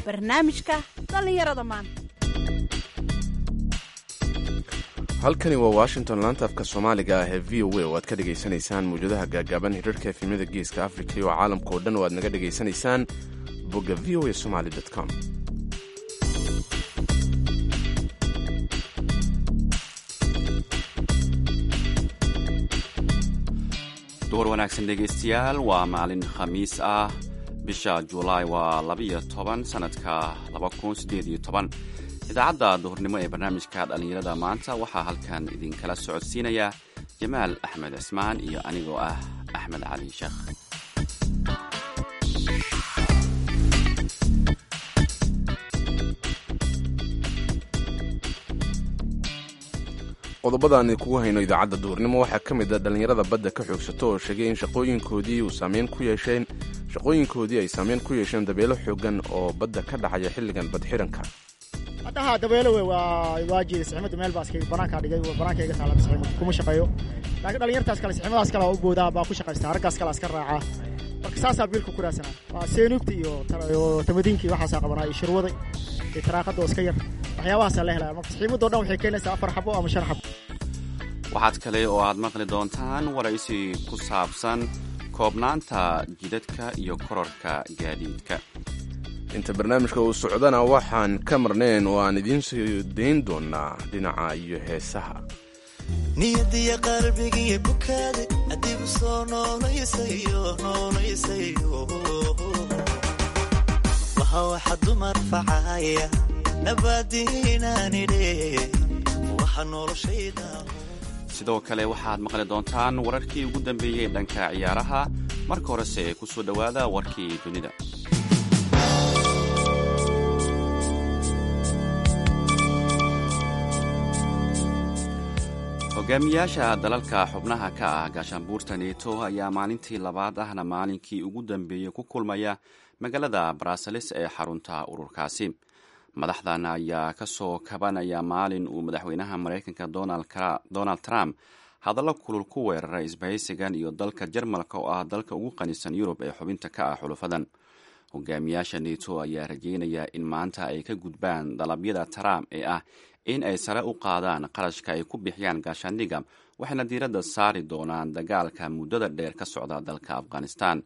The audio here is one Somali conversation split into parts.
barnaamijka dhallinyarada maanta halkani waa washington laanta afka soomaaliga ah ee v o a oo aad ka dhegaysanaysaan mawjadaha gaagaaban hirarka efemyada geeska africa iyo caalamka oo dhan oo aad naga dhegaysanaysaan bogga v o a somaly com duhur wanaagsan dhegaystayaal waa maalin khamiis ah bisha julaay waa labiyo toban sanadka laba kun siddeed iyo toban idaacadda duhurnimo ee barnaamijka dhallinyarada maanta waxaa halkan idinkala socodsiinaya jamaal axmed cismaan iyo anigoo ah axmed cali sheekh qodobadaan kugu hayno idaacadda duurnimo waxaa ka mid a dhallinyarada badda ka xoogsato oo sheegay in shaqooyinkoodii uu saameyn ku yeesheen shaqooyinkoodii ay saameyn ku yeesheen dabeelo xoogan oo badda ka dhacaya xilligan badxiranka haddaha dabeelo wey waa waa jiida siximada meel baa iska banaankaa dhigay banaanka iga taala siximada kuma shaqeeyo laakiin dhalinyartaas kale siximadaas kale waa u boodaa baa ku shaqaysta raggaas kale iska raacaa marka saasaa biilka ku raadsanaa waa seenuugta iyo tamadiinkii waxaasaa qabanaa iyo shirwada iyo taraaqada oo iska yar waxyaabahaasaa la helaya marka siximado dhan waxay keenaysaa afar xabo ama shan xabo waxaad kale oo aad maqli doontaan waraysi ku saabsan koobnaanta jidadka iyo kororka gaadiidka inta barnaamijka uu socdana waxaan ka marnayn oo aan idiin soo dayn doonaa dhinaca iyo heesaha niyadiya qalbigiiyo bukaade adigu soo noolayasayo noolayasayo waxa waxa dumar facaya nabaadiinaanidhe waxa noloshayda sidoo kale waxaad maqli doontaan wararkii ugu dambeeyey dhanka ciyaaraha marka horese ku soo dhowaada warkii dunida hogaamiyaasha dalalka xubnaha ka ah gaashaanbuurta neto ayaa maalintii labaad ahna maalinkii ugu dambeeyey ku kulmaya magaalada baraasalis ee xarunta ururkaasi madaxdan ayaa ka soo kabanaya maalin uu madaxweynaha maraykanka donald trump hadallo kulul ku weeraray isbahaysigan iyo dalka jarmalka oo ah dalka ugu qanisan yurub ee xubinta ka ah xulufadan hogaamiyaasha neto ayaa rajeynaya in maanta ay ka gudbaan dalabyada trump ee ah in ay sare u qaadaan qarashka ay ku bixiyaan gaashaandhiga waxayna diiradda saari doonaan dagaalka muddada dheer ka socda dalka afghanistan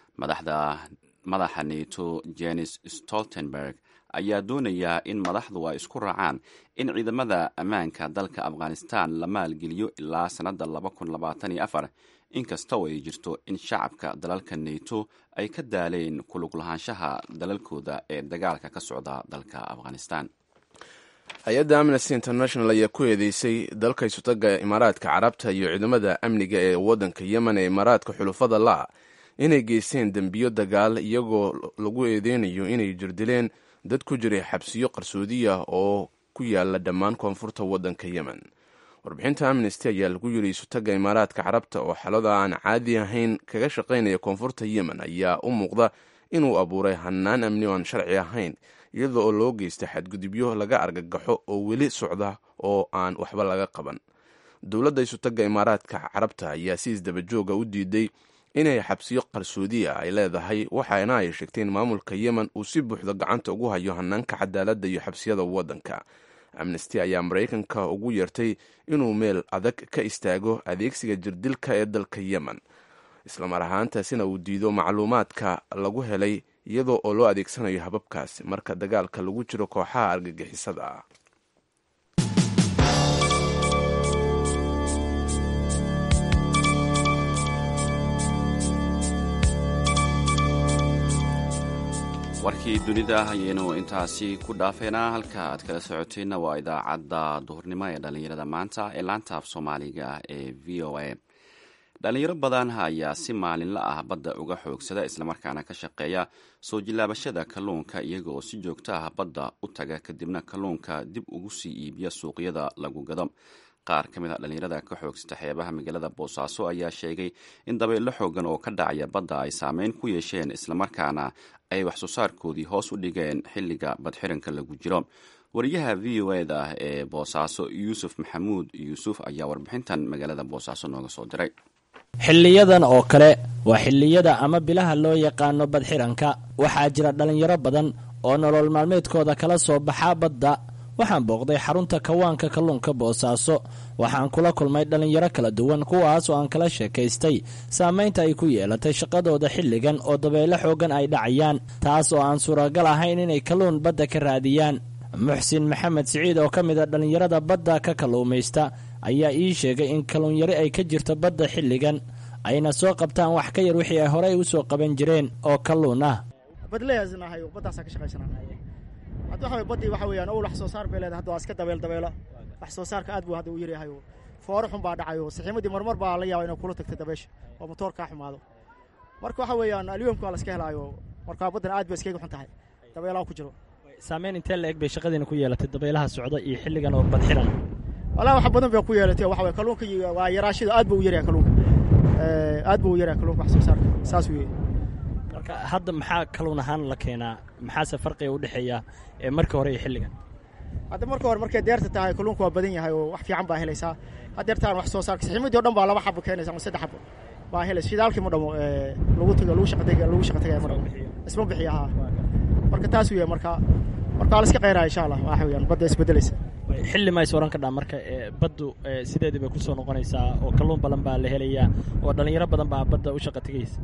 madaxa neto jenis stoltenberg ayaa doonaya in madaxdu ay isku raacaan in ciidamada ammaanka dalka afghanistan la maalgeliyo ilaa sannadda inkasta oo ay jirto in shacabka dalalka neto ay ka daaleen kulug lahaanshaha dalalkooda ee dagaalka ka socda dalka afghanistan hay-adda amnesty international ayaa ku eedeysay dalka isutaga imaaraadka carabta iyo ciidamada amniga ee waddanka yemen ee imaaraadka xulufada la inay geysteen dembiyo dagaal iyagoo lagu eedeynayo inay jirdileen dad ku jiray xabsiyo qarsoodiya oo ku yaala dhammaan koonfurta waddanka yemen warbixinta amnesty ayaa lagu yiri isutaga imaaraadka carabta oo xalada aan caadi ahayn kaga shaqaynaya koonfurta yemen ayaa u muuqda inuu abuuray hanaan amni oo aan sharci ahayn iyada oo loo geysta xadgudubyo laga argagaxo oo weli socda oo aan waxba laga qaban dowladda isutaga imaaraadka carabta ayaa si isdabajooga u diiday inay xabsiyo qarsoodiya ay leedahay waxaana ay sheegteen maamulka yemen uu si buuxda gacanta ugu hayo hanaanka cadaaladda iyo xabsiyada waddanka amnesty ayaa maraykanka ugu yeertay inuu meel adag ka istaago adeegsiga jirdilka ee dalka yemen islamar ahaantaasina uu diido macluumaadka lagu helay iyadoo oo loo adeegsanayo hababkaas marka dagaalka lagu jiro kooxaha argagixisada ah warkii dunida ayaynu intaasi ku dhaafeynaa halka aad kala socoteenna waa idaacadda duhurnimo ee dhallinyarada maanta ee laanta af soomaaliga ee v o a dhallinyaro badan ayaa si maalinla ah badda uga xoogsada islamarkaana ka shaqeeya soo jilaabashada kalluunka iyaga oo si joogto ah badda u taga kadibna kalluunka dib ugu sii iibiya suuqyada lagu gado qaar ka mid a dhallinyarada ka xoogsata xeebaha magaalada boosaaso ayaa sheegay in dabeello xoogan oo ka dhacaya badda ay saameyn ku yeesheen islamarkaana ay wax soo saarkoodii hoos u dhigeen xilliga badxiranka lagu jiro wariyaha v o eda ee boosaaso yuusuf maxamuud yuusuf ayaa warbixintan magaalada boosaaso nooga soo diray xilliyadan oo kale waa xilliyada ama bilaha loo yaqaano badxiranka waxaa jira dhallinyaro badan oo nolol maalmeedkooda kala soo baxaa badda waxaan booqday xarunta kawaanka kalluunka boosaaso waxaan kula kulmay dhallinyaro kala duwan kuwaas oo aan kala sheekaystay saamaynta ay ku yeelatay shaqadooda xilligan oo dabeelo xoogan ay dhacayaan taas oo aan suuragal ahayn inay kalluun badda ka raadiyaan muxsin maxamed siciid oo ka mid a dhallinyarada badda ka kalluumaysta ayaa ii sheegay in kalluunyari ay ka jirto badda xilligan ayna soo qabtaan wax ka yar wixii ay horey u soo qaban jireen oo kalluun ah badleyaasnahay baddaasaa ka shaqaysanaa hadda waxa baddii waxa weeyaan owl wax soo saar bay leedahay hadda waa iska dabeel dabeelo wax soo saarka aad buu hadda u yaryahay foore xun baa dhacayo saxiimadii marmar baa la yaaba inay kula tagto dabeesha oo motoor kaa xumaado marka waxa weeyaan alyomka waa la iska helaayo marka baddan aad bay iskaga xun tahay dabeelaha ku jiro saameyn intee la eg bay shaqadiina ku yeelatay dabeelaha socda iyo xilligan oo badxiran walaa wax badan bay ku yeelatay waxa weye kalluunka waa yaraashida aad buu u yaryahay kalluunka aad buu u yaryahay kalluunka wax soo saarka saas weeye marka hadda maxaa kalluun ahaan la keenaa maxaase farqiga u dhexeeya ee markii hore iyo xilligan hadda marka hore markay deerta tahay kalluunka waa badan yahay oo wax fiican baa helaysaa haddeertaan wax soo saarka saxiimadii o dhan baa laba xabo keenaysa ama saddex xabo baa helaysa shidaalkii ma dhamo lagu tago lagu shaqatay lagu shaqa tagaya ma dhamo isma bixiya haa marka taas weeye marka marka waa la iska qayraya insha allah waxa weeyaan badda isbedelaysa xilli ma is oran kadhaa marka baddu sideedii bay kusoo noqonaysaa oo kalluun badan baa la helayaa oo dhallinyaro badan baa badda u shaqa tegaysa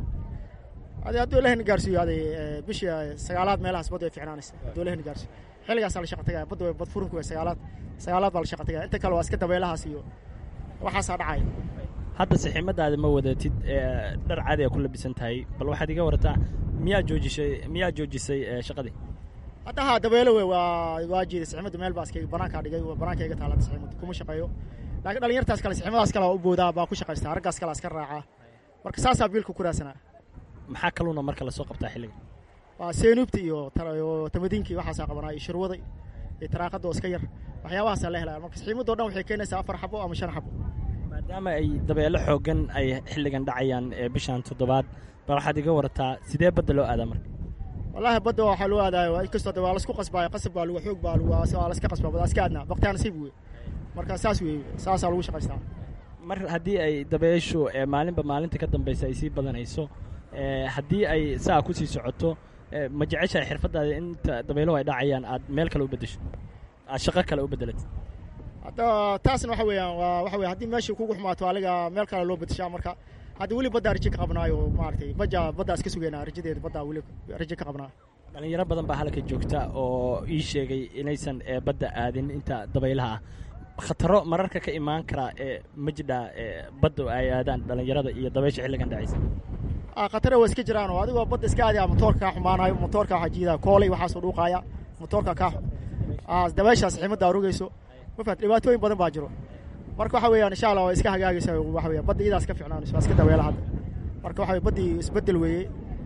ade hadduu ilahna gaarsiiyo aday bishii sagaalaad meelahaas badda way ficnaanaysa hadduu ilahna gaarsiiyo xilligaasaa la shaqa tagaya badda way bad furinku way sagaalaad sagaalaad baa la shaqa tagaya inta kale waa iska dabeelahaas iyo waxaasaa dhacaya hadda saxiimadaada ma wadatid dhar caadi a ku labisan tahay bal waxaad iga warataa miyaa joojisay miyaa joojisay shaqadii hadda haa dabeelo wey waa waa jiiday saxiimada meel baa iskayga banaankaa dhigay banaanka iga taala saxiimada kuma shaqeeyo laakiin dhalinyartaas kale saxiimadaas kale waa u boodaa baa ku shaqaystaa raggaas kale iska raacaa marka saasaa biilka ku raadsanaa maxaa kalluuna marka lasoo qabtaa xilliga waa seenuubta iyo tamadiinkii waxaasaa qabanaa iyo shirwada iyo taraaqada oo iska yar waxyaabahaasaa la helaya marka saxiimadoo dhan waxay keenaysaa afar xabo ama shan xabo maadaama ay dabeelo xoogan ay xilligan dhacayaan ee bishan toddobaad bal waxaad iga warataa sidee badda loo aadaa marka wallaahi badda waxaa loo aadaayo inkastoo de waa laisku qasbaayo qasab baa lagu xoog baa lagu waa laska qasbaa waa iska aadnaa baktaa nasiib wey marka saas weeye saasaa lagu shaqaystaa mar haddii ay dabeeshu maalinba maalinta ka dambaysa ay sii badanayso haddii ay saa ku sii socoto ma jeceshahay xirfaddaada inta dabeeluhu ay dhacayaan aad meel kale u beddesho aad shaqo kale u beddelat hadda taasna waxa weeyaan waa waxa weye haddii meeshii kugu xumaato aliga meel kale loo beddeshaa marka hadda weli baddaa raje ka qabnaayo maaragtay baja baddaa iska sugeynaa rajadeeda baddaa weli raje ka qabnaa dhallinyaro badan baa halka joogta oo ii sheegay inaysan badda aadin inta dabaylaha ah khataro mararka ka imaan karaa ee majidha badda ay aadaan dhallinyarada iyo dabaysha xilligan dhacaysa khatare waa iska jiraan oo adigoo badda iska aadaya motoorka kaa xumaanayo motoorka waxaa jiidaa koolay waxaasoo dhuuqaaya motoorka kaa dabayshaas ximaddaa rogayso mafaat dhibaatooyin badan baa jiro marka waxa weeyaan insha allah waa iska hagaagaysa waxa weya badda iyadaa iska ficnaanayso waa iska dabeela hadda marka waxa weye baddii isbeddel weeye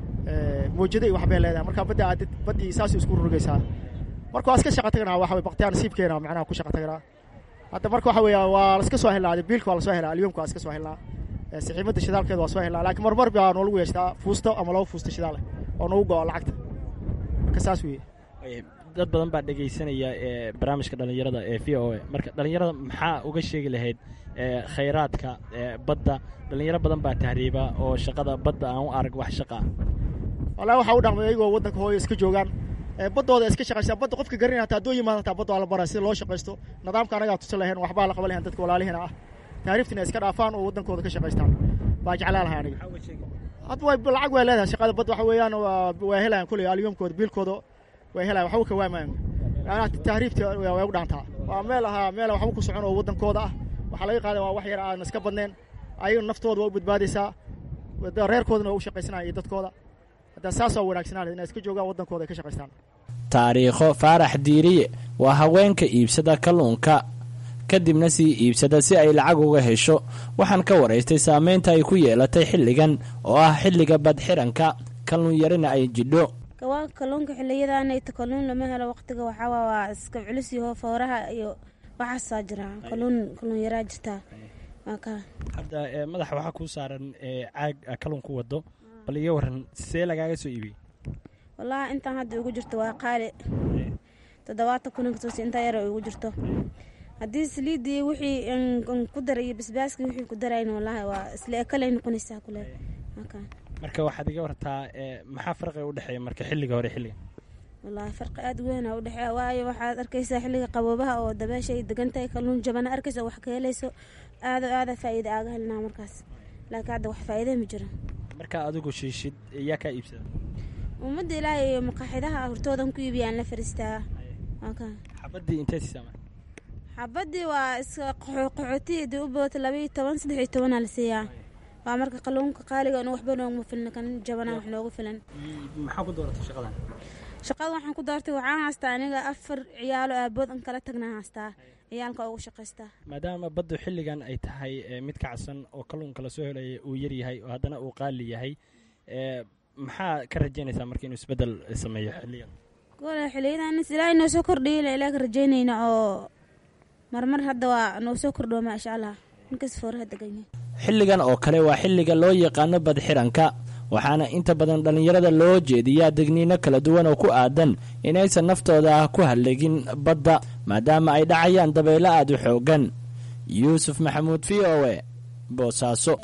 mawjada iyo waxbay leedahay marka badda aadid baddii saasuu isku rogaysaa marka waa iska shaqa taganaa waxa weye baktiyaa nasiibkeena macnaha ku shaqa taganaa hadda marka waxa weeya waa la iska soo helnaa biilka waa la soo helaa alyomka waa iska soo helnaa saxiimadda shidaalkeeda waa soo helnaa laakiin marmar baa noolagu yeeshtaa fuusto ama laba fuusto shidaal oo noogu go-o lacagta marka saas weeye dad badan baa dhegaysanaya ee barnaamijka dhallinyarada ee v o a marka dhallinyarada maxaa uga sheegi lahayd khayraadka badda dhallinyaro badan baa tahriiba oo shaqada badda aan u arag wax shaqa ah wallahi waxaa u dhaqmay iyagoo waddanka hooyo iska joogaan baddooda iska shaqaysaa badda qofka garin hataa haddoo yimaado hataa badda waa la baraa sida loo shaqaysto nidaamka anagaa tusan lahayn waxbaa la qaban lahayn dadka walaalihiina ah taariiftina iska dhaafaan oo waddankooda ka shaqaystaan baa jeclaa lahay aniga hadda way lacag way leedahay shaqada badda waxa weeyaan waa helayan kuley alyomkooda biilkooda way helayan waxba ka waamayan macnaha tahriifta way u dhaantaa waa meel ahaa meel waxba ku socon oo waddankooda ah waxaa laga qaadan waa wax yar aan iska badnayn ayaga naftooda waa u badbaadaysaa reerkoodana waa u shaqaysanaya iyo dadkooda hadda saas waa wanaagsanaan inay iska joogaan waddankooda ay ka shaqaystaan taariikho faarax diiriye waa haweenka iibsada kalluunka kadibna sii iibsada si ay lacag uga hesho waxaan ka waraystay saameynta ay ku yeelatay xilligan oo ah xilliga badxiranka kalluun yarina ay jidho kawaanka kalluunka xiliyadaanayta kalluun lama helo waqtiga waxaawaa waa iska culus yaho fooraha iyo waxaasaa jira kalluun kalluun yaraa jirtaa hadda madaxa waxaa kuu saaran caag kalluun ku wado bal iga waran see lagaaga soo iibiyey wallaahi intaan hadda ugu jirto waa qaali toddobaatan kuninkasoos intaa yara ugu jirto haddii saliidii wixii ku daray iyo basbaaskii wixii ku darayn wallaahi waa isla ekalay noqonaysaa kule marka waxaad iga wartaa maxaa farqiga u dhexeeya marka xilliga hore xilliga wallaahi farqi aada weyn aa udhexeeya waayo waxaad arkaysaa xilliga qaboobaha oo dabeesha ay degan tahay kalluun jabana arkaysa oo wax ka helayso aado aada faa'iida aaga helnaa markaas laakiin hadda wax faa'iida ma jiro markaa adigu shiishid yaa kaa iibsada ummadda ilaahay iyo maqaaxidaha hortoodan ku iibiyaan la fariistaa waa ka xabadii intee siisaa marka xabadii waa iska qaxootiya u boota labaiyo toban saddex iyo tobanaa la siiyaa waa marka kalluunka qaaliga in waxba nooguma filna kan jabanaa wax noogu filan maxaa ku dooratay shaqadan shaqada waxaan ku doortay waxaan haystaa aniga afar ciyaalo aabood an kala tagnaa haystaa ciyaalka ugu shaqaystaa maadaama baddu xilligan ay tahay ee mid kacsan oo kalluunka lasoo helaya uu yar yahay oo haddana uu qaali yahay ee maxaa ka rajaynaysaa marka inuu isbeddel sameeyo xilligan gole xiliyadan ilaahay noo soo kordhiya ilaa ka rajaynayna oo marmar hadda waa noo soo kordhowa maasha allah ninkas fooraha degan yahay xilligan oo kale waa xilliga loo yaqaano badxiranka waxaana inta badan dhallinyarada loo jeediyaa degniino kala duwan oo ku aadan inaysan naftooda ku hallegin badda maadaama ay dhacayaan dabaylo aad u xooggan yuusuf maxamuud v o e boosaaso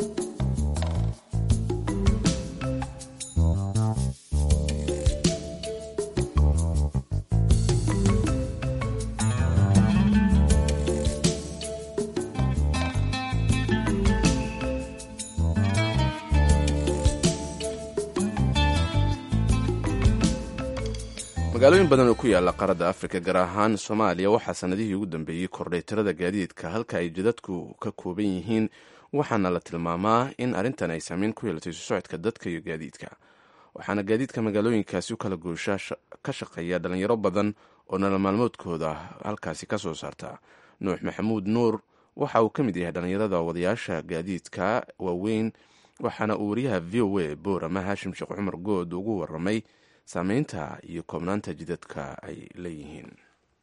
magaalooyin badan oo ku yaala qaarada afrika gaar ahaan soomaaliya waxaa sanadihii ugu dambeeyey kordhay tirada gaadiidka halka ay jidadku ka kooban yihiin waxaana la tilmaamaa in arrintan ay saameyn ku yeelatay isu socodka dadka iyo gaadiidka waxaana gaadiidka magaalooyinkaasi u kala gooshaa ka shaqeeya dhalinyaro badan oo nolol maalmoodkooda halkaasi ka soo saarta nuux maxamuud nuur waxa uu ka mid yahay dhallinyarada wadayaasha gaadiidka waaweyn waxaana uu wariyaha v o a boorama haashim sheekh cumar good ugu waramay saameynta iyo koobnaanta jidadka ay leeyihiin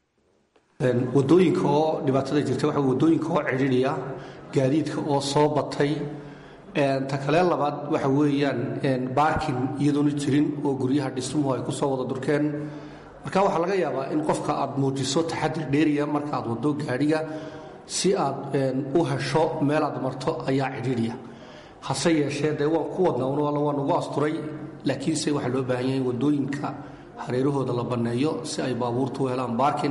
wadooyinka oo dhibaatada jirta waxa wadooyinka oo cidhiidhiya gaadiidka oo soo batay ta kale labaad waxa weeyaan baarkin iyadoona jirin oo guryaha dhismuhu ay ku soo wada durkeen marka waxaa laga yaabaa in qofka aad muujiso taxadir dheeriya marka aad wado gaadhiga si aad u hesho meel aad marto ayaa cidhiidhiya hase yeeshee dee waan ku wadnaa un waa nagu asturay laakiinse waxaa loo baahan yahay in wadooyinka hareerahooda la banneeyo si ay baabuurtu u helaan baarkin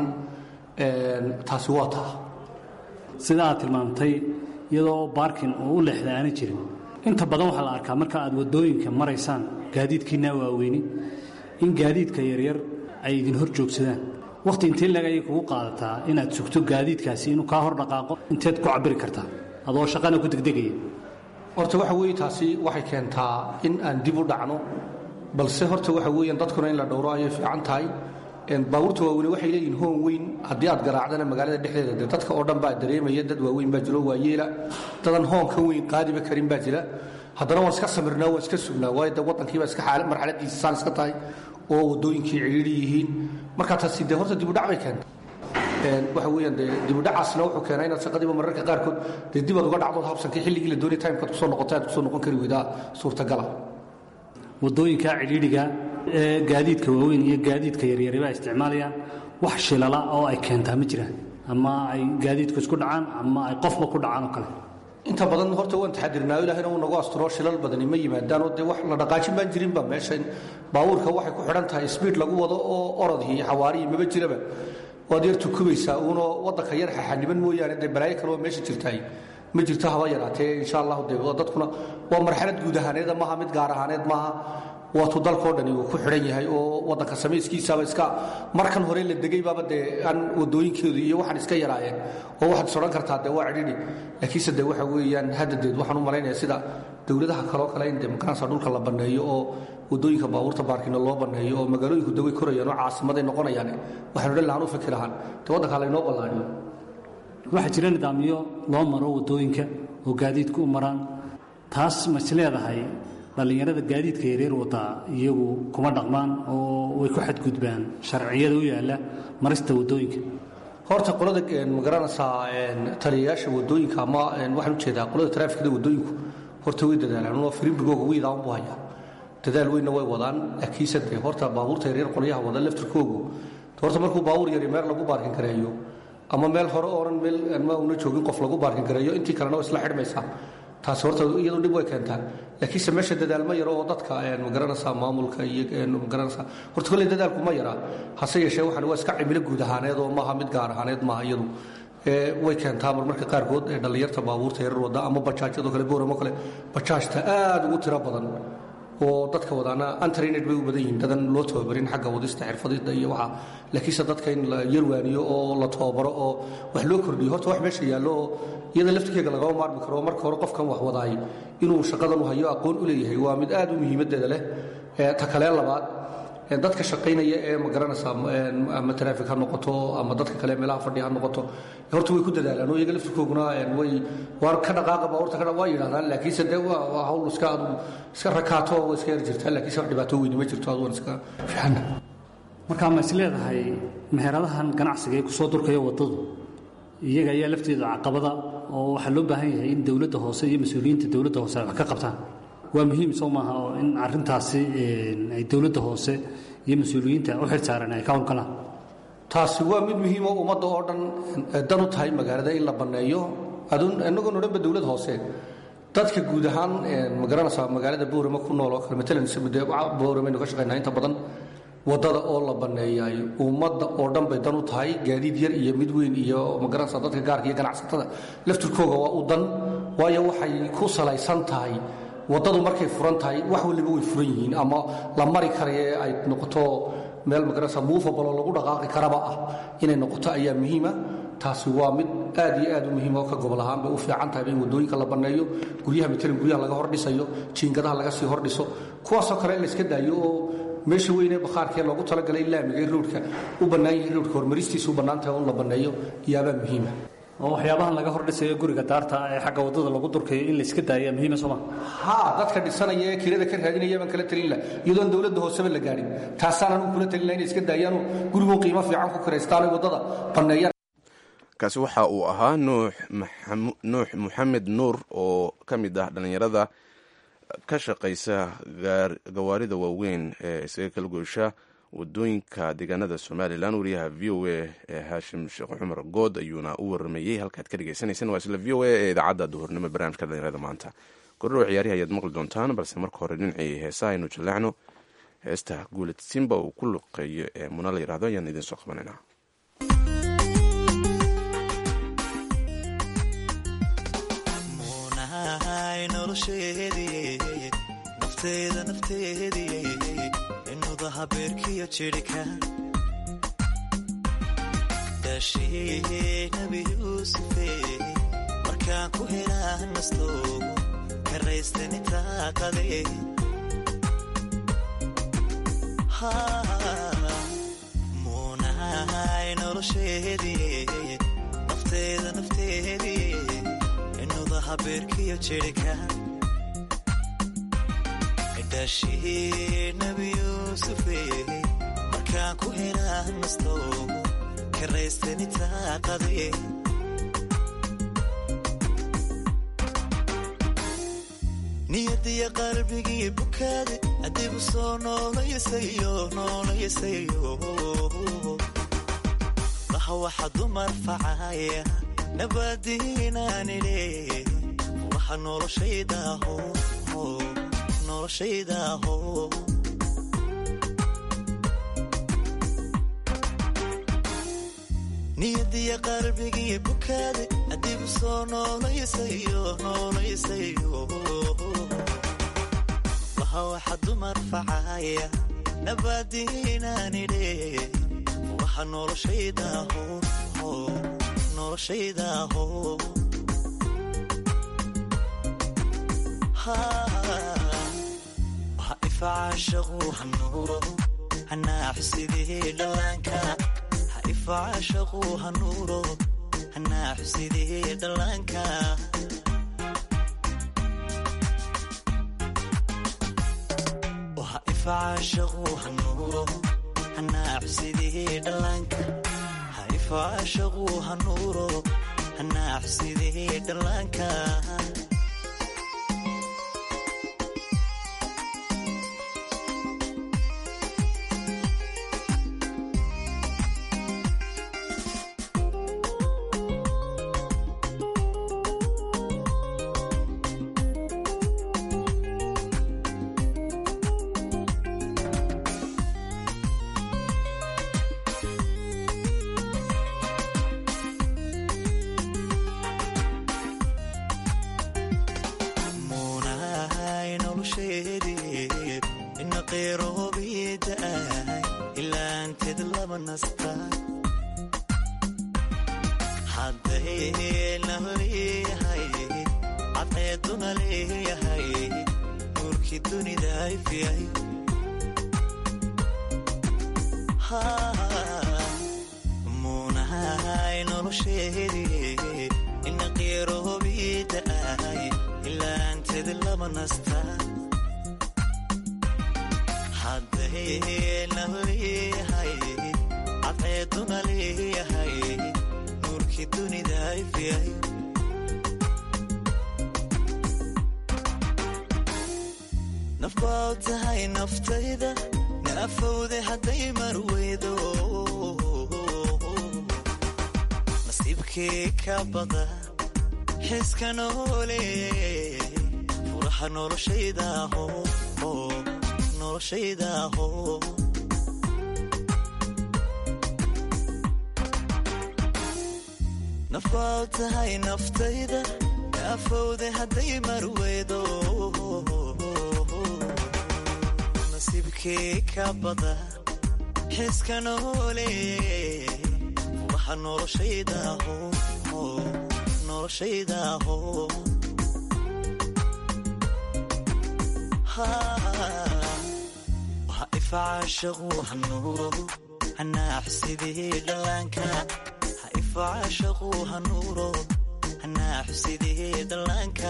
taasi waa taa sida aad tilmaamtay iyadoo baarkin oo u leexda aana jirin inta badan waxaa la arkaa marka aad wadooyinka maraysaan gaadiidkiinaa waaweyni in gaadiidka yaryar ay idin hor joogsadaan wakhti intee lag ayay kugu qaadataa inaad sugto gaadiidkaasi inuu kaa hor dhaqaaqo inteed ku cabiri kartaa adoo shaqana ku degdegaya horta waxa weeye taasi waxay keentaa in aan dib u dhacno balse horta waxa weeyaan dadkuna in la dhowro ayay fiican tahay baabuurta waaweyne waxay leeyihin hoon weyn haddii aad garaacdana magaalada dhexdeeda dee dadka oo dhan baa dareemaya dad waaweyn baa jiro waayeela dadan hoonka weyn qaadiba karin baa jira haddana waan iska samirnaa waan iska sugnaa waayo de waddankiiba iska marxaladiisa saan iska tahay oo wadooyinkii cidhiidhi yihiin marka taasi dee horta dibudhac bay keenta waxa weeyaan dee dibudhacaasna wuxuu keenaa inaad shaqadiiba mararka qaarkood dee dib aad uga dhacdood habsankii xilligii la doonay timekaad kusoo noqota aad kusoo noqon kari weydaa suurtagala wadooyinka cidhiidhiga ee gaadiidka waaweyn iyo gaadiidka yaryariba isticmaalayaan wax shilala oo ay keentaa ma jiraan ama ay gaadiidku isku dhacaan ama ay qofba ku dhacaan oo kale inta badan horta waan taxadirnaa ilaahayna uu nagu asturo shilal badani ma yimaadaan oo dee wax la dhaqaajin baan jirinba meeshan baabuurka waxay ku xidhan tahay sbiid lagu wado oo orodii iyo xawaariyi maba jiraba waad yar tukubaysaa uunoo waddanka yar xaxaniban mooyaane dee balaayo kale oo meesha jirtaay ma jirto haba yaraatee insha allahu dee dadkuna waa marxalad guud ahaaneeda maaha mid gaar ahaaneed maaha waatuu dalkao dhani uu ku xidhan yahay oo waddanka samayskiisaaba iska markan hore la degay baaba dee aan wadooyinkeedu iyo waxaan iska yaraayeen oo waxaad is odhan kartaa dee waa cidhidhi laakiinse dee waxa weeyaan haddadeed waxaan u malaynaya sida dowladaha kaloo kale in dee makaansa dhulka la banneeyo oo wadooyinka baabuurta baarkina loo banneeyo oo magaalooyinku daway korayaan oo caasimaday noqonayaan waxaan odhan lahaan u fikir ahaan dee waddankaa laynoo ballaadhiyo waxaa jira nidaamyo loo maro wadooyinka oo gaadiidku u maraan taas ma is leedahay dhallinyarada gaadiidka yareer wadaa iyagu kuma dhaqmaan oo way ku xadgudbaan sharciyada u yaalla marista wadooyinka horta qolada magaranaysaa taliyayaasha wadooyinka ama waxaan ujeedaa qolada taraafikada wadooyinku horta way dadaalaan oo firimbigooga wiidaan bu haya dadaal weynna way wadaan laakiinse dee horta baabuurta yaryar qolyaha wada laftirkoogu horta markuu baabuur yari meel lagu baarkin gareeyo ama meel hore ooran meel ma una joogin qof lagu baarkin gareeyo intii kalena waa isla xidhmaysaa taasi horta iyadu dhib way keentaa laakiinse meesha dadaalma yaro oo dadka magaranaysaa maamulka iyo magaranaysaa horta kolley dadaalku ma yaraa hase yeeshee waxaan waa iska cimilo guud ahaaneed oo maaha mid gaar ahaaneed maaha iyadu way keentaa marmarka qaarkood ee dhallinyarta baabuurta yarar wada ama bajaajyadoo kale booramo kale bajaajta aad ugu tiro badan oo dadka wadaana antrained bay u badan yihiin dadan loo tababarin xagga wadista xirfadida iyo waxa laakiinse dadka in la yarwaaniyo oo la tababaro oo wax loo kordhiyo horta wax meesha yaallo oo iyada laftirkeega lagama maarmi karo marka hore qofkan wax wadaay inuu shaqadan u hayo aqoon u leeyahay waa mid aad u muhiimadeeda leh ta kalee labaad dadka shaqaynaya ee magaranaysaa ama traffic ha noqoto ama dadka kale meelaha fadhi ha noqoto horta way ku dadaalaan oo iyaga laftirkooguna way waar ka dhaqaaqa baabuurta ka waa yidhahdaan laakiinse dee waa hawl iska adu iska rakaato oo iska yar jirtaa laakiinse wax dhibaato weyni ma jirto adugan iska fiicanna markaa ma is leedahay meheradahan ganacsiga ee kusoo durkaya waddadu iyaga ayaa lafteeda caqabada oo waxaa loo baahan yahay in dowladda hoose iyo mas-uuliyiinta dowladda hoose ay wax ka qabtaan waa muhiim soo maaha oo in arintaasi ay dowladda hoose iyo mas-uuliyiinta u xilsaaran ay ka howlgalaan taasi waa mid muhiim oo ummadda oo dhan dan u tahay magaalada in la banneeyo inagoon odhanba dowlad hoose dadka guud ahaan magaranaysaa magaalada boorama ku nool oo kale matalan de booramaynu ka shaqaynaa inta badan waddada oo la banneeyaay ummadda oo dhan bay dan u tahay gaadiid yar iyo mid weyn iyo magaranaysaa dadka gaarka iyo ganacsatada laftirkooga waa u dan waayo waxay ku salaysan tahay waddadu markay furan tahay wax waliba way furan yihiin ama la mari karaye ay noqoto meel magarasa muufabalo lagu dhaqaaqi karaba ah inay noqoto ayaa muhiima taasi waa mid aad iyo aad u muhiim oo ka gobol ahaan bay u fiican tahay in waddooyinka la banneeyo guryaha matalan guryaha laga hordhisayo jiingadaha laga sii hordhiso kuwaasoo kale in la iska daayo oo meesha weynee bakhaarkee loogu talagalay laamiga in roodhka u bannaan yahay roodhka hormaristiisa u bannaan tahay in la banneeyo yaabaa muhiima oo waxyaabahan laga hordhisayo guriga daarta ee xagga waddada lagu durkayo in la iska daaya muhiima sooma haa dadka dhisanaya ee kirada ka raadinaya baan kala talin lah iyadoon dowladda hooseba la gaadhin taasaan anugu kula talin lah inay iska daayaanoo gurigu qiimo fiican ku kiraystaanay waddada banneeyaan kaasi waxa uu ahaa nuux maxamed nuur oo ka mid ah dhallinyarada ka shaqaysa gawaarida waaweyn ee isaga kala goysha wadooyinka deegaanada somalilan wariyaha v o a ee haashim sheekh cumar good ayuuna u waramayey halkaad ka dhegeysaneyseen waa isla v o a ee idaacadda duhurnimo barnaamijka dhalinyarada maanta gordhow ciyaarihi ayaad maqli doontaan balse marka hore dhinacii heesaha aynu jaleecno heesta guulad simba uu ku luqeeyo ee muna la yirahdo ayaan idiin soo qabanaynaa nafteeda nafteedii inuda habeerkiyo jidhika daashii nabi yuusufe markaan ku helaa nasto karaystani taaqade muunahay nolosheedii nafteeda nafteedii inuda habeerkiyo jidhika daashii nabi yuusufe markaan ku helaa nasto karaystani taaqade niyadiya qalbigii bukaade adigu soo noolayasayo noolayasayo laha waxa dumar facaya nabadiinaanidhe waxa noloshaydaho niyadiya qalbigii bukaade adigu soo noolayasayo noolayasayo laha waxa dumar facaya nabadiinaanidhe waxa noloshaydaho noloshaydaho ifacashaqu hanuuro hanaaxusidii dhallaanka ha ifacashaqu hanuuro hanaaxusidii dhallaanka ha ifacashaqu hanuuro hanaaxusidii dhallaanka ha ifacashaqu hanuuro hanaaxusidii dhallaanka cadceeduna leeyahay nuurkii dunida ifyay muunahay nolosheedii ina qeeroobiida ahay ilaanteed lama nasta haddayna leeyahay cadceeduna leeyahay nuurkii dunida ifyay nafbaa tahay naftayda naafowde hadday marweydo nasiibkii ka bada xiska noole furaha noloshaydaho noloshaydaho nafbaa tahay naftayda naafowde hadday marweydo nasiibkii ka bada xiska noole furaha noloshaydaho noloshaydaho waha ifacaashaqu hanuuro hanaaxsidii dhallaanka ha ifacaashaqu hanuuro hanaaxsidii dhallaanka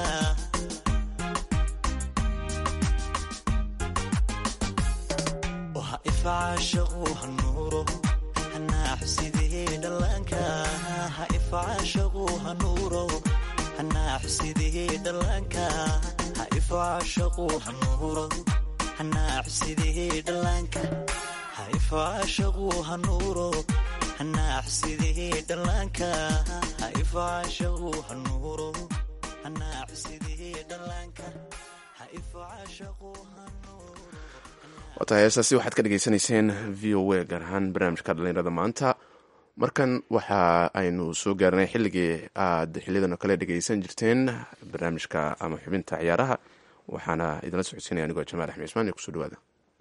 waha ifacaashaqu hanuuro hanaaxsidii dhallaanka ha ifacaashaqu hanuuro hanaaxsidii dhallaanka ha ifacaashaqu hanuuro hanaaxsidii dhallaanka ha ifacaashaqu hanuuro hanaaxsidii dhallaanka ha ifacaashaqu hanuuro hanaaxsidii dhallaanka ha ifacaashaqu hanuuro waatahay heestaasi waxaad ka dhegaysanayseen v o a gaar ahaan barnaamijka dhallinyarada maanta markan waxa aynu soo gaarnay xilligii aad xiliyadan oo kale dhegaysan jirteen barnaamijka ama xubinta ciyaaraha waxaana idinla socodsiinaya anigoo jamaal axmed ismaan ee kusoo dhawaada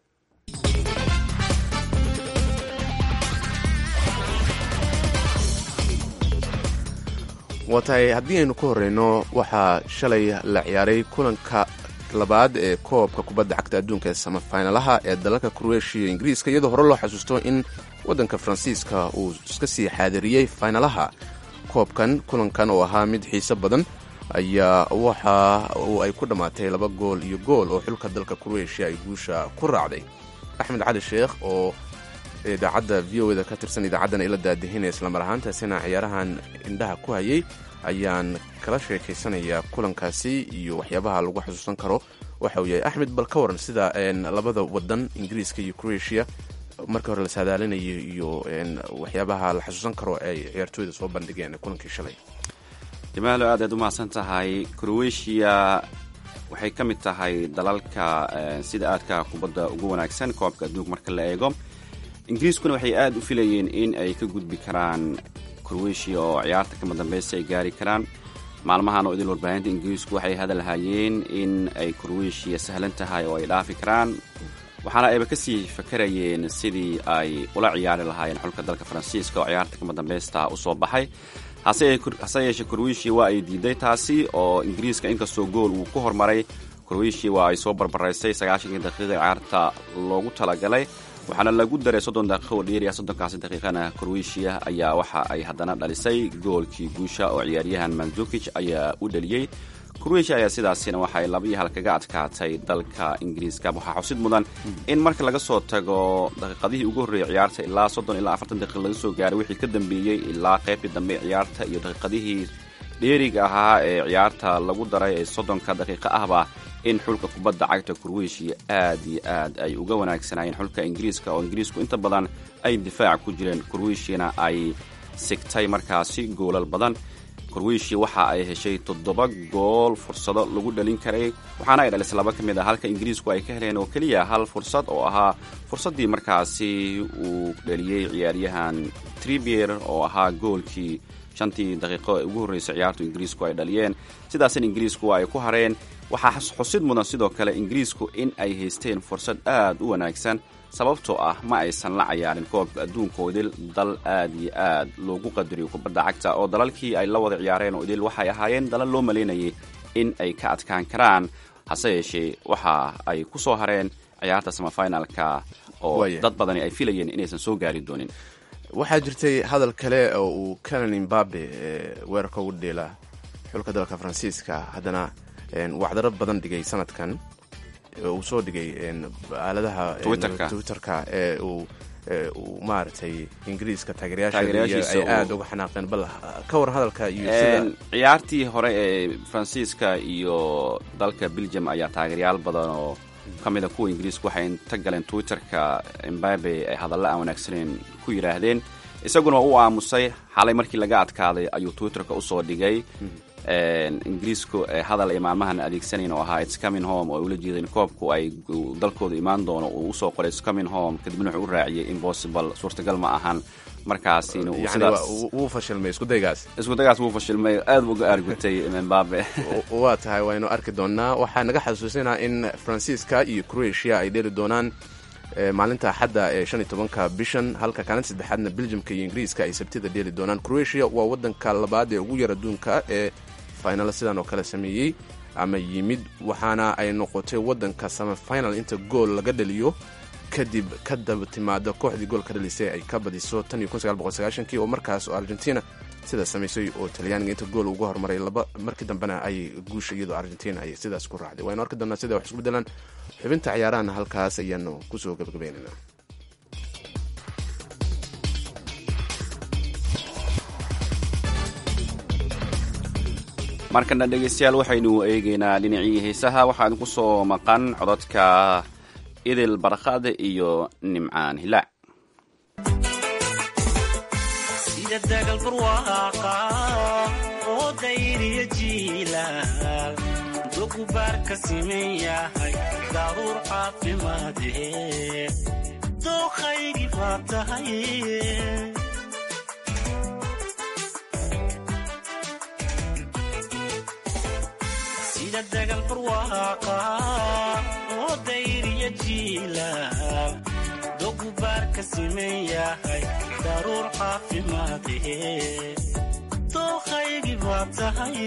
waa tahay haddii aynu ka horeyno waxaa shalay la ciyaaray kulanka labaad ee koobka kubadda cagta adduunka ee samafinalaha ee dalalka kroatia iyo ingiriiska iyadoo hore loo xasuusto in waddanka faransiiska uu iska sii xaadiriyey finalaha koobkan kulankan oo ahaa mid xiise badan ayaa waxa uu ay ku dhammaatay laba gool iyo gool oo xulka dalka kroatia ay guusha ku raacday axmed cali sheekh oo idaacadda v o da ka tirsan idaacaddana ila daadihinaya islamar ahaantaasina ciyaarahan indhaha ku hayay ayaan kala sheekaysanayaa kulankaasi iyo waxyaabaha lagu xasuusan karo waxa uu yahay axmed bal ka waran sida labada wadan ingiriiska iyo croatia markii hore la saadaalinayo iyo waxyaabaha la xasuusan karo ay ciyaartooyda soo bandhigeen kulankii shalay jamaalo aad aad u mahadsan tahay croatia waxay ka mid tahay dalalka sida aadka kubadda ugu wanaagsan koobka adduunka marka la eego ingiriiskuna waxay aad u filayeen in ay ka gudbi karaan croatia oo ciyaarta kama dambaysta ay gaari karaan maalmahan oo idil warbaahinta ingiriisku waxay hadalhayeen in ay croatia sahlan tahay oo ay dhaafi karaan waxaana ayba kasii fakarayeen sidii ay ula ciyaari lahaayeen xulka dalka faransiiska oo ciyaarta kama dambaysta usoo baxay hase yeeshee croatia waa ay diiday taasi oo ingiriiska inkastoo gool uu ku hormaray croatia waa ay soo barbaraysay sagaashankii daqiiqa ciyaarta loogu talagalay waxaana lagu daray soddon daqiiqo oo dheeriya soddonkaasi daqiiqana croatia ayaa waxa ay haddana dhalisay goolkii guusha oo ciyaaryahan mandukij ayaa u dhaliyey croatia ayaa sidaasina waxaay laba iyo hal kaga adkaatay dalka ingiriiska waxaa xusid mudan in marka laga soo tago daqiiqadihii ugu horreeyay ciyaarta ilaa soddon ilaa afartan daqiiq laga soo gaaray wixii ka dambeeyey ilaa qaybtii dambe ciyaarta iyo daqiiqadihii dheeriga ahaa ee ciyaarta lagu daray ee soddonka daqiiqo ahba in xulka kubadda cagta croatia aad iyo aad ay uga wanaagsanaayeen xulka ingiriiska oo ingiriisku inta badan ay difaac ku jireen croatiana ay sigtay markaasi goolal badan croatia waxa ay heshay toddoba gool fursado lagu dhalin karay waxaana ay dhalisay laba ka mid ah halka ingiriisku ay ka heleen oo keliya hal fursad oo ahaa fursaddii markaasi uu dhaliyey ciyaaryahan tribier oo ahaa goolkii shantii daqiiqo ee ugu horreysay ciyaartu ingiriisku ay dhaliyeen sidaasina ingiriisku waa ay ku hareen waxaa xusid mudan sidoo kale ingiriisku in ay haysteen fursad aad u wanaagsan sababtoo ah ma aysan la cayaarin koobka adduunka oo idil dal aad iyo aad loogu qadariyo kubadda cagta oo dalalkii ay la wada ciyaareen oo idil waxay ahaayeen dalal loo malaynayay in ay ka adkaan karaan hase yeeshee waxa ay ku soo hareen ciyaarta samafinalka oo Waaya. dad badani ay filayeen inaysan soo gaari doonin waxaa jirtay hadal kale oo uu canan imbabe ee weerarka ugu dheela xulka dalka faransiiska haddana een, wacdaro badan dhigay sanadkan ee uu soo dhigay een, aaladaha een, Twitterka. twitterka ee uu ee uu maaragtay ingiriiska taageerayaasha Taageerayaashiisa ay uu- aada uga xanaaqeen bal ka war hadalka iyo sida Een, ciyaartii hore ee faransiiska iyo dalka belgium ayaa taageeryaal badan oo ka mid a kuwa ingiriiska waxay inta galeen twitterka imbabe ay hadalla aan wanaagsaneyn ku yidhaahdeen isaguna waa u aamusay xalay markii laga adkaaday ayuu twitterka usoo dhigay Een, ingiriisku ee hadal ay maalmahan adeegsanayn oo ahaa its coming home oo ay ula jeedeen koobku ay uu dalkooda imaan doono uu usoo qoray its coming home kadibna wuxuu u raaciyay impossible suurtagal ma ahan markaasina uu yani sidaas waa- wuu- wuu fashilmay isku daygaas isku dagaas wuu fashilmay aad buu uga aargutay mbabe waa tahay waynu arki doonaa waxaa naga xasuusinaa in faransiiska iyo croatia ay dheeli doonaan eh, maalinta axadda ee shan iyo tobanka bishan halka kaalinta saddexaadna belgiumka iyo ingiriiska ay sabtida dheeli doonaan croatia waa wadanka labaad ee ugu yar adduunka ee final sidan oo kale sameeyey ama yimid waxaana ay noqotay wadanka semifinal inta gool laga dhaliyo kadib ka daba timaada kooxdii gool ka dhalisay ay ka badiso tan iyo kun sagaal boqol sagaashankii oo markaas oo argentina sidaas samaysay oo talyaaniga inta gool uga hormaray laba markii dambena ay guusha iyadoo argentina ay sidaas ku raacday waynu arki doonaa sida wax isku bedelaan xubinta ciyaarahana halkaas ayaanu kusoo gabagabeynayna markana dhegaystayaal waxaynu eegaynaa dhinacii heesaha waxaa idinku soo maqan codadka idil barkade iyo nimcaan hilaac sida dagal barwaaqa oo dayriya jiilaal dogubaar ka siman yahay daruur caafimaade dookhaygi baa tahay sida dagal barwaaqa oo dayriya jiilaal dogubaar ka siman yahay daruur caafimaade dookhaygi baa tahay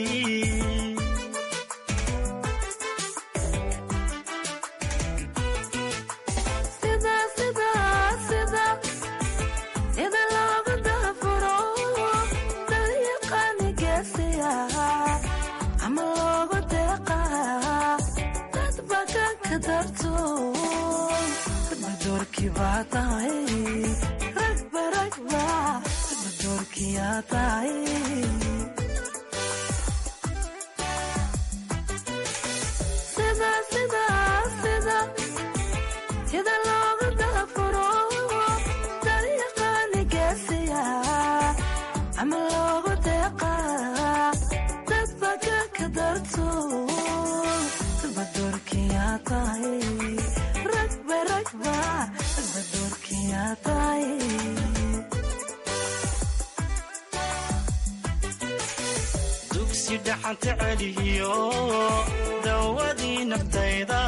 dugsi dhaxanta celiyo dawadii naftayda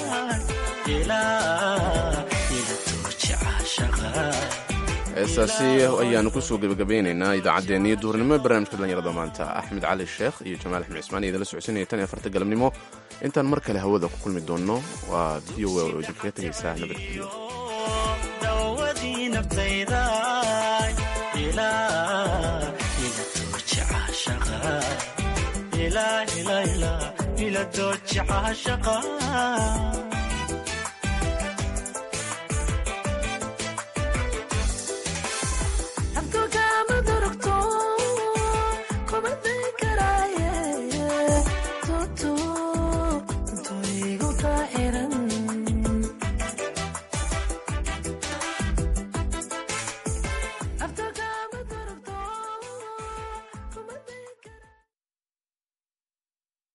ilaa ila tooji caashaqa heestaasi ayaanu kusoo gebagabeynaynaa idaacaddeenna iyo duhurnimo ee barnaamijka dhallinyarada maanta axmed cali sheekh iyo jamaal axmed cismaan iyo idinla socodsiinaya tan iyo afarta galabnimo intaan mar kale hawada ku kulmi doonno waa v o a oo idinkaga tegaysaa nabadgelyo dawadii naftayda ilaa ila tooji caashaqa ilaa ilaa ilaa ila tooji caashaqa